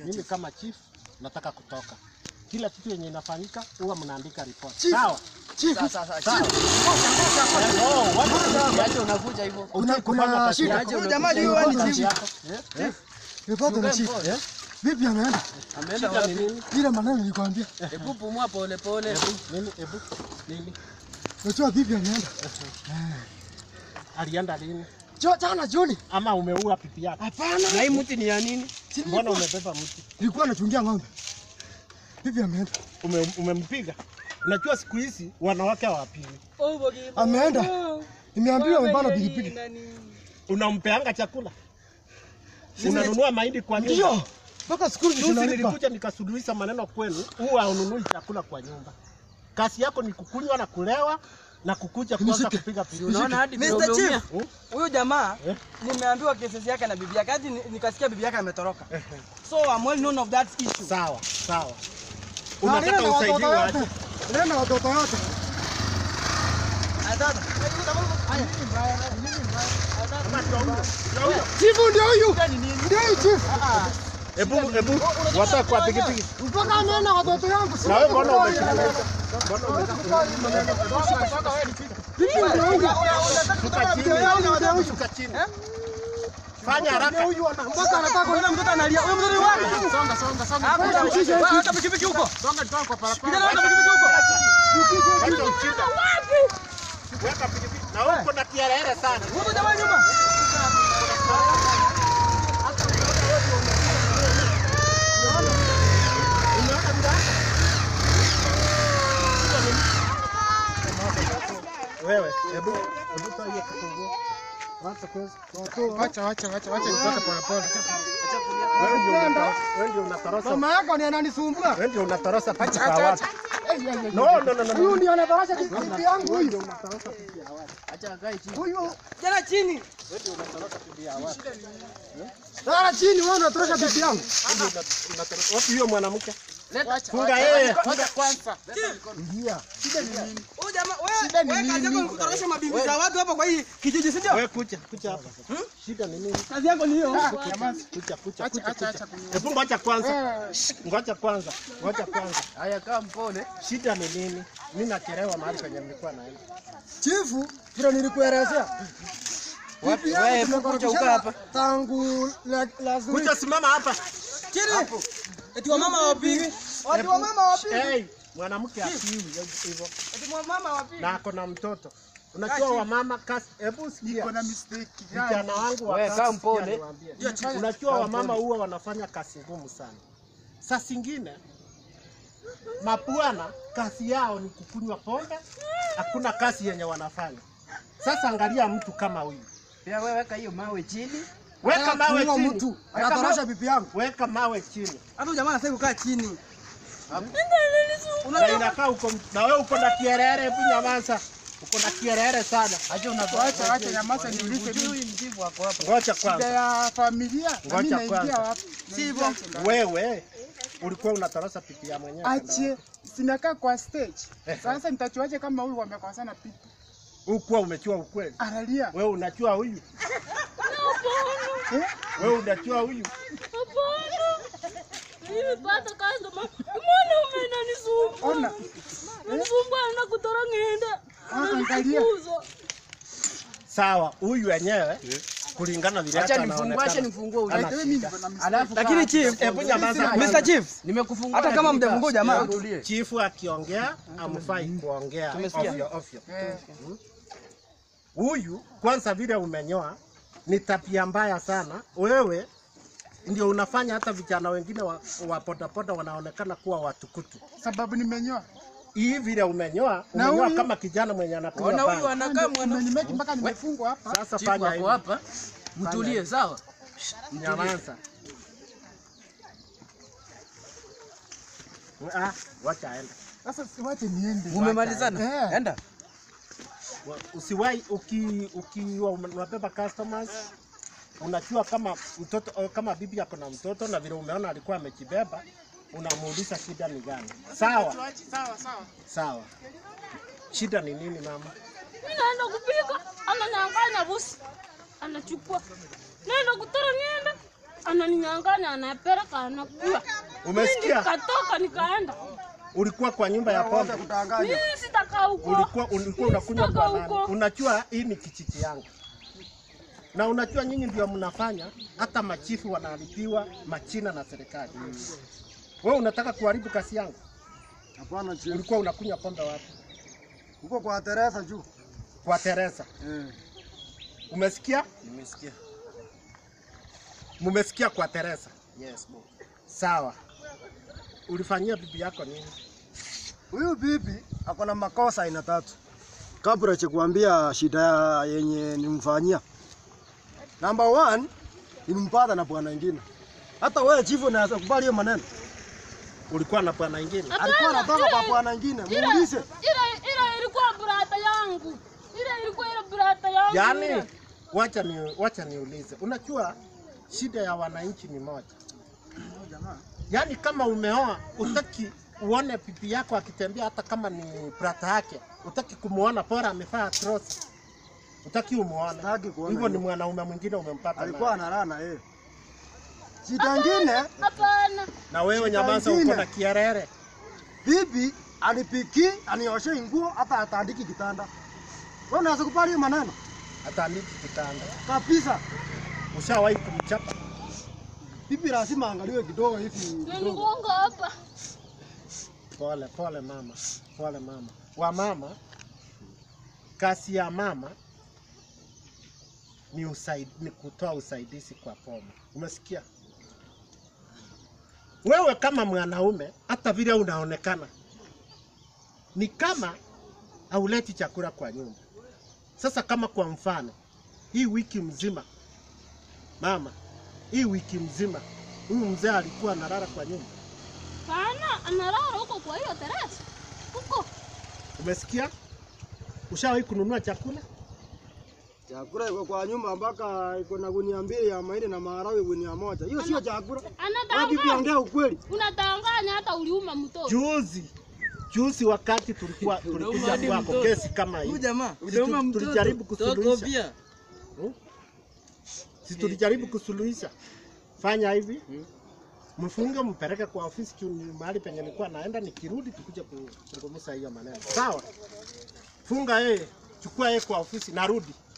mimi kama chief nataka kutoka. Kila kitu yenye inafanyika huwa mnaandika report. Chief. Sawa? Chief, Sasa sasa Sawa. chief, Oh, wapi aje unakuja hivyo? kuna kuna shida. Aje Huyu unakuja jamaa hivyo? ndio wewe kazi ni chief. yako? Eh? Nipata na chief. Mpole. Vipi ameenda? Ameenda Shida ni wapi? nini? Ile maneno nilikwambia. Hebu pumua pole pole. Ebu, nini? Ebu, nini? Unajua vipi ameenda? Alienda lini? Jo, jana jioni. Ama umeua pipi yako? Hapana. Na hii mti ni ya nini? Si Mbona nilikuwa- umebeba mti? Nilikuwa nachungia ng'ombe. Vipi ameenda? Ume, umempiga? Unajua siku hizi wanawake hawapigi. Ameenda. Nimeambiwa amebana pikipiki. Unampeanga chakula? Unanunua mahindi kwa nyumba? Ndio. Mpaka skuli Juzi tunalipa. nilikuja nikasuluhisha maneno kwenu, huwa ununui chakula kwa nyumba. Kazi yako ni kukunywa na kulewa na kukuja kwanza Nisike. kupiga piru. Unaona hadi vile Mr. umeumia. Chief, Hmm? huyu jamaa Eh? nimeambiwa kesi yake na bibi yake, hadi ni- nikasikia bibi yake ametoroka. So I'm well known of that issue. Sawa, sawa. Na nenda Unataka na watoto usaidiwe wote. aje? Nenda na watoto wote. Chifu ndio huyu. Ndio huyu chifu. Hebu hebu wataka kwa pikipiki. Mpaka ameenda na watoto yangu. Na wewe mbona umechukua? Vipi ndio huyu? Shuka chini. Ndio huyu, ndio huyu. Shuka chini. Fanya haraka. Mpaka anataka kuenda mtoto analia. Wewe mtoto wako. Songa songa songa. Wewe mshike hichi. Hata pikipiki huko. Songa toka kwa parapara. Kijana hata pikipiki huko. Wacha uchinda. Weka pikipiki. Na wewe uko na kiherehere sana. Huko jamaa nyuma. Wewe, hebu hebu toa hiyo kifunguo. Wacha kwanza. Wacha wacha wacha wacha nitoke pole pole. Wewe ndio unatorosa. Wewe ndio unatorosa. Mama yako ni ananisumbua. Wewe ndio unatorosa pipi Acha, za acha, watu. No, no, no, no. Huyu no. ndio anatorosha kitu yangu huyu. Acha akae chini. Huyu. Jana chini. Lala chini wewe unatorosha bibi yangu. Wapi huyo mwanamke? Leta Funga yeye. Funga kwanza. Ingia. Huyu jamaa wewe wewe kazi yako ni kutorosha mabibi za watu hapa kwa hii kijiji si ndio? Wewe kuja, kuja hapa. Shida ni nini? Kazi yako ni hiyo. Kuja, kuja, Acha kuja. acha acha. Hebu ngoja kwanza. Ngoja kwanza. Ngoja kwanza. Haya kaa mpole. Shida ni nini? Mimi nachelewa mahali penye nilikuwa naenda. Chifu, vile nilikuelezea. Wapi? Bibi yangu Wewe hebu kuja ukaa hapa. Tangu la- last week. Kuja simama hapa. Chini. Eti wa mama wapigi. Watu wa mama wapi? Hey, mwanamke akiwi hivyo Eti wa mama wapigi. na ako na mtoto. Unajua wamama kasi, hebu sikia. Kuna mistake. Vijana wangu wa Wewe kazi, kaa sikia mpole. niwaambie. Unajua wamama huwa wanafanya kazi ngumu sana. Saa zingine mabwana kazi yao ni kukunywa pombe, hakuna kazi yenye wanafanya. Sasa angalia mtu kama huyu, Pia wewe weka hiyo mawe chini. weka mawe Kuua chini, mtu. Weka Anatorosha mawe- bibi yangu. weka mawe chini, Hata huyu jamaa anasema kukaa chini. na inakaa uko na wewe uko na kierere. Hebu nyamaza, uko na kierere sana. Acha unatoacha acha nyamaza niulize mimi. Huyu mjibu wako hapa. Ngoja Shida kwanza, ya familia. na mimi Ngoja naingia kwanza. wapi? Si hivyo. wewe ulikuwa unatorosa pipi ya mwenyewe. Ache sinakaa kwa stage. Sasa nitachuaje kama huyu wamekosana pipi? Ukuwa umechua ukweli. Analia. Wewe unachua huyu, wewe unachua huyu. Nimepata customer. Mwanaume ananisumbua. Ona. Ananisumbua na kutora ng'enda. Ah, angalia. Ananifukuza. Sawa, huyu wenyewe kulingana vile Acha hata nifungue, anaonekana. acha nifungue. Ana Wewe mimi shida. niko na mistake. Alafu lakini chief, Hebu nyamaza Mr. kwanza. Chief, Nimekufungua. hata kama lakini mjafungua kaa- jamaa, tulie. Chifu akiongea amfai kuongea Tumesikia. ovyo ovyo. Eh. Huyu kwanza vile umenyoa ni tabia mbaya sana. Wewe ndio unafanya hata vijana wengine wa, wa podapoda wanaonekana kuwa watukutu. Sababu nimenyoa. Hii vile umenyoa, Na umenyoa huyu- kama kijana mwenye anakunywa ona huyu bangi. anakaa mwana Umenimeki mpaka nimefungwa hapa. Sasa Chifu fanya wako hivi, hapa. Mtulie, sawa? nyamaza. Ah, wacha aende. Sasa siwache niende. Umemalizana? Eh. Enda. Wa- usiwahi uki ukiwa unabeba customers unajua kama mtoto eh, kama bibi yako na mtoto na vile umeona alikuwa amejibeba unamuuliza shida ni gani sawa Sawa sawa. sawa shida ni nini mama Mimi naenda kupika. Ananyang'anya busi. Anachukua. Naenda kutora ng'enda. ananinyang'anya, anapeleka, anakula. Umesikia? Nikatoka nikaenda. Ulikuwa kwa nyumba ya Wote pombe, kutanganya. Mimi sitakaa huko. ulikuwa ulikuwa unakunywa Sitaka kwa nani? huko. Unajua hii ni kijiji yangu, na unajua nyinyi ndio mnafanya hata machifu wanalipiwa machina na serikali. Wewe unataka kuharibu kazi yangu? Hapana chief. Ulikuwa unakunywa pombe wapi? Huko kwa Teresa juu. Kwa Teresa. Eh. Umesikia? Nimesikia. Mumesikia kwa Teresa? Yes, bo. Sawa. Ulifanyia bibi yako nini? Huyu bibi ako na makosa aina tatu. Kabla cha kuambia shida ya- yenye nimfanyia. Number one, nilimpata na bwana ingine. Hata wewe chifu unaweza kubali hiyo maneno. Ulikuwa na bwana ingine? Alikuwa anatoka kwa bwana ingine. Ile Muulize. ile ile ilikuwa brata yangu. Ile ilikuwa ile brata yangu. Yaani, ile. wacha ni wacha niulize, unajua shida ya wananchi ni moja, yaani kama umeoa utaki uone bibi yako akitembea, hata kama ni brata yake, utaki kumuona, bora amevaa trosi, utaki umuone. Sitaki kuona Hivyo ni hiyo. mwanaume mwingine umempata Alikuwa naye. analala yeye. Shida ingine, Hapana. na wewe nyamaza, ingine. uko na kierere. bibi anipiki, anioshe nguo, hata atandiki kitanda. Wewe unaweza kubali hiyo maneno? Atandiki kitanda. Kabisa. Ushawahi kumchapa? Bibi lazima angaliwe kidogo hivi kidogo. Niligonga hapa. Pole pole mama, pole mama. Wa mama, kazi ya mama ni, usaid, ni kutoa usaidizi kwa poma. Umesikia? Wewe kama mwanaume, hata vile unaonekana ni kama hauleti chakula kwa nyumba. Sasa kama kwa mfano hii wiki mzima mama, hii wiki mzima huyu mzee alikuwa analala kwa nyumba. Pana analala huko kwa hiyo terasi. Huko. Umesikia? Ushawahi kununua chakula? Chakula iko kwa nyumba mpaka iko na gunia mbili ya mahindi na maharagwe gunia moja. Hiyo sio chakula. Wewe bibi Anatanganya. ongea ukweli. Unatanganya hata uliuma mtoto. Juzi juzi, wakati tulikuwa tulikuja hadi kwako mtoto. kesi kama hii, Huyu jamaa, Si unauma tu- mtoto. tulijaribu Mtoto kusuluhisha. pia. si tulijaribu kusuluhisha. Fanya hivi, mfunge mpeleke kwa ofisi juu ni mahali penye nilikuwa naenda, nikirudi tukuje kuzungumza hiyo maneno. Sawa? Funga yeye, chukua yeye kwa ofisi, narudi.